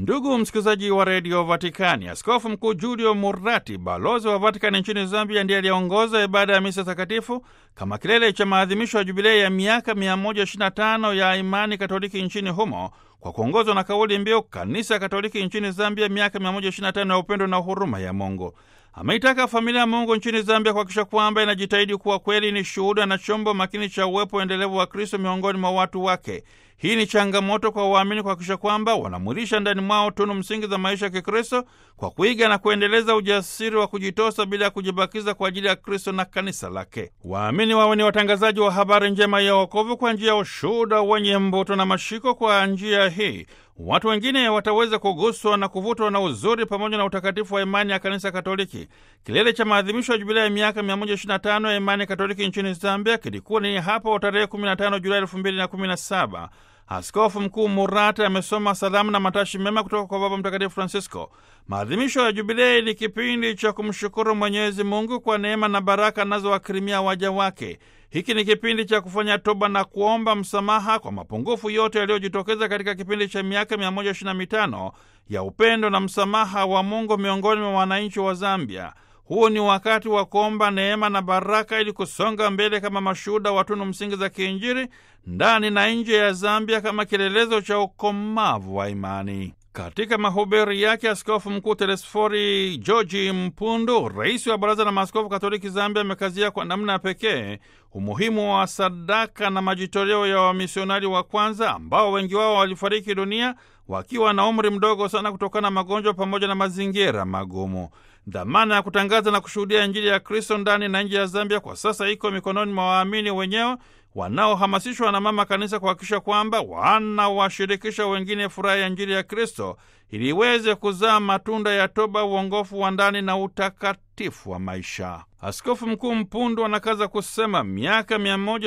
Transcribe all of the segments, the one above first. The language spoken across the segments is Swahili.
Ndugu msikilizaji wa redio Vatikani, askofu mkuu Julio Murati, balozi wa Vatikani nchini Zambia, ndiye aliyeongoza ibada ya misa takatifu kama kilele cha maadhimisho ya jubilei ya miaka 125 ya imani katoliki nchini humo kwa kuongozwa na kauli mbiu kanisa katoliki nchini Zambia, miaka 125 ya upendo na huruma ya Mungu. Ameitaka familia ya Mungu nchini Zambia kuhakikisha kwamba inajitahidi kuwa kweli ni shuhuda na chombo makini cha uwepo endelevu wa Kristo miongoni mwa watu wake. Hii ni changamoto kwa waamini kuhakikisha kwamba wanamwilisha ndani mwao tunu msingi za maisha ya Kikristo kwa kuiga na kuendeleza ujasiri wa kujitosa bila ya kujibakiza kwa ajili ya Kristo na kanisa lake. Waamini wawe ni watangazaji wa habari njema ya wokovu kwa njia ya ushuhuda wenye mvuto na mashiko. Kwa njia hii watu wengine wataweza kuguswa na kuvutwa na uzuri pamoja na utakatifu wa imani ya kanisa Katoliki. Kilele cha maadhimisho ya jubilei ya miaka 125 ya imani Katoliki nchini Zambia kilikuwa ni hapo tarehe 15 Julai 2017. Askofu Mkuu Murata amesoma salamu na matashi mema kutoka kwa Baba Mtakatifu Francisco. Maadhimisho ya jubilei ni kipindi cha kumshukuru Mwenyezi Mungu kwa neema na baraka anazowakirimia waja wake. Hiki ni kipindi cha kufanya toba na kuomba msamaha kwa mapungufu yote yaliyojitokeza katika kipindi cha miaka 125 ya upendo na msamaha wa Mungu miongoni mwa wananchi wa Zambia. Huu ni wakati wa kuomba neema na baraka ili kusonga mbele kama mashuhuda wa tunu msingi za kiinjili ndani na nje ya Zambia kama kielelezo cha ukomavu wa imani. Katika mahubiri yake, Askofu Mkuu Telesfori Georgi Mpundu, rais wa Baraza la Maaskofu Katoliki Zambia, amekazia kwa namna ya pekee umuhimu wa sadaka na majitoleo ya wamisionari wa kwanza ambao wengi wao walifariki dunia wakiwa na umri mdogo sana kutokana na magonjwa pamoja na mazingira magumu. Dhamana ya kutangaza na kushuhudia Injili ya Kristo ndani na nje ya Zambia kwa sasa iko mikononi mwa waamini wenyewe wanaohamasishwa na Mama Kanisa kuhakikisha kwamba wanawashirikisha wengine furaha ya Injili ya Kristo ili iweze kuzaa matunda ya toba, uongofu wa ndani na utakatifu wa maisha. Askofu Mkuu Mpundu anakaza kusema miaka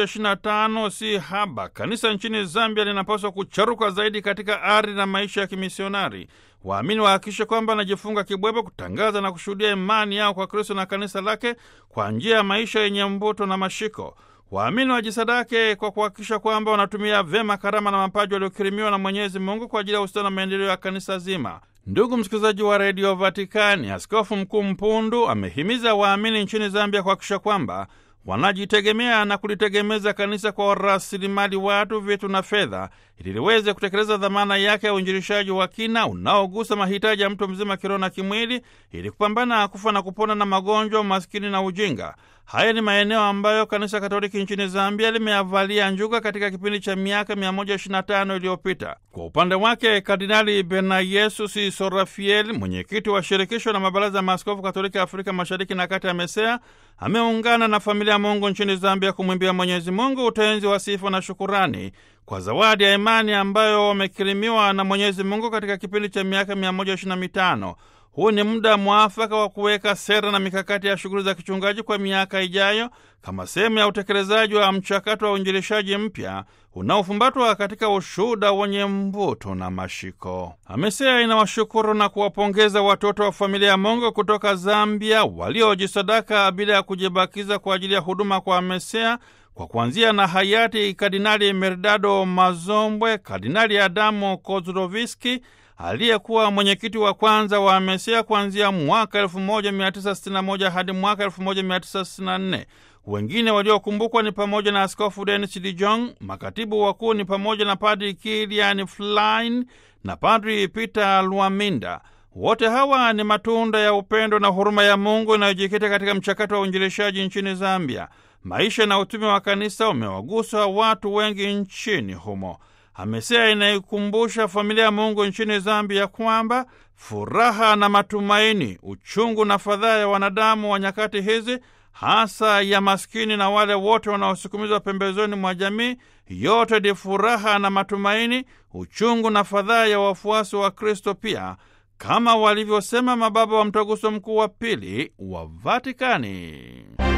125 si haba. Kanisa nchini Zambia linapaswa kucharuka zaidi katika ari na maisha ya kimisionari. Waamini wahakikishe kwamba wanajifunga kibwebe kutangaza na kushuhudia imani yao kwa Kristo na kanisa lake kwa njia ya maisha yenye mvuto na mashiko. Waamini wajisadake kwa kuhakikisha kwamba wanatumia vyema karama na mapaji waliokirimiwa na Mwenyezi Mungu kwa ajili ya ustawi na maendeleo ya kanisa zima. Ndugu msikilizaji wa redio Vatikani, Askofu Mkuu Mpundu amehimiza waamini nchini Zambia kuhakikisha kwamba wanajitegemea na kulitegemeza kanisa kwa rasilimali watu, vitu na fedha, ili liweze kutekeleza dhamana yake ya uinjilishaji wa kina unaogusa mahitaji ya mtu mzima kiroho na kimwili, ili kupambana kufa na kupona na magonjwa, umaskini na ujinga. Haya ni maeneo ambayo kanisa Katoliki nchini Zambia limeavalia njuga katika kipindi cha miaka 125 iliyopita. Kwa upande wake, Kardinali Bernayesus Sorafiel, mwenyekiti wa shirikisho la mabaraza ya maaskofu Katoliki Afrika Mashariki na Kati ya MESEA, ameungana na familia ya Mungu nchini Zambia kumwimbia Mwenyezi Mungu utenzi wa sifa na shukurani kwa zawadi ya imani ambayo wamekirimiwa na Mwenyezi Mungu katika kipindi cha miaka 125. Huu ni muda mwafaka wa kuweka sera na mikakati ya shughuli za kichungaji kwa miaka ijayo kama sehemu ya utekelezaji wa mchakato wa uinjilishaji mpya unaofumbatwa katika ushuhuda wenye mvuto na mashiko. AMESEA inawashukuru na kuwapongeza watoto wa familia ya Mungu kutoka Zambia waliojisadaka bila ya kujibakiza kwa ajili ya huduma kwa AMESEA kwa kuanzia na hayati Kardinali Merdado Mazombwe, Kardinali Adamu Kozloviski aliyekuwa mwenyekiti wa kwanza wa AMESEA kuanzia mwaka 1961 hadi mwaka 1964. Wengine waliokumbukwa ni pamoja na Askofu Denis Dijong. Makatibu wakuu ni pamoja na Padri Kilian Flynn na Padri Peter Lwaminda. Wote hawa ni matunda ya upendo na huruma ya Mungu inayojikita katika mchakato wa uinjilishaji nchini Zambia. Maisha na utume wa kanisa umewagusa watu wengi nchini humo. AMESEA inaikumbusha familia ya Mungu nchini Zambia kwamba furaha na matumaini, uchungu na fadhaa ya wanadamu wa nyakati hizi, hasa ya maskini na wale wote wanaosukumizwa pembezoni mwa jamii, yote ni furaha na matumaini, uchungu na fadhaa ya wafuasi wa Kristo pia, kama walivyosema mababa wa Mtaguso Mkuu wa Pili wa Vatikani.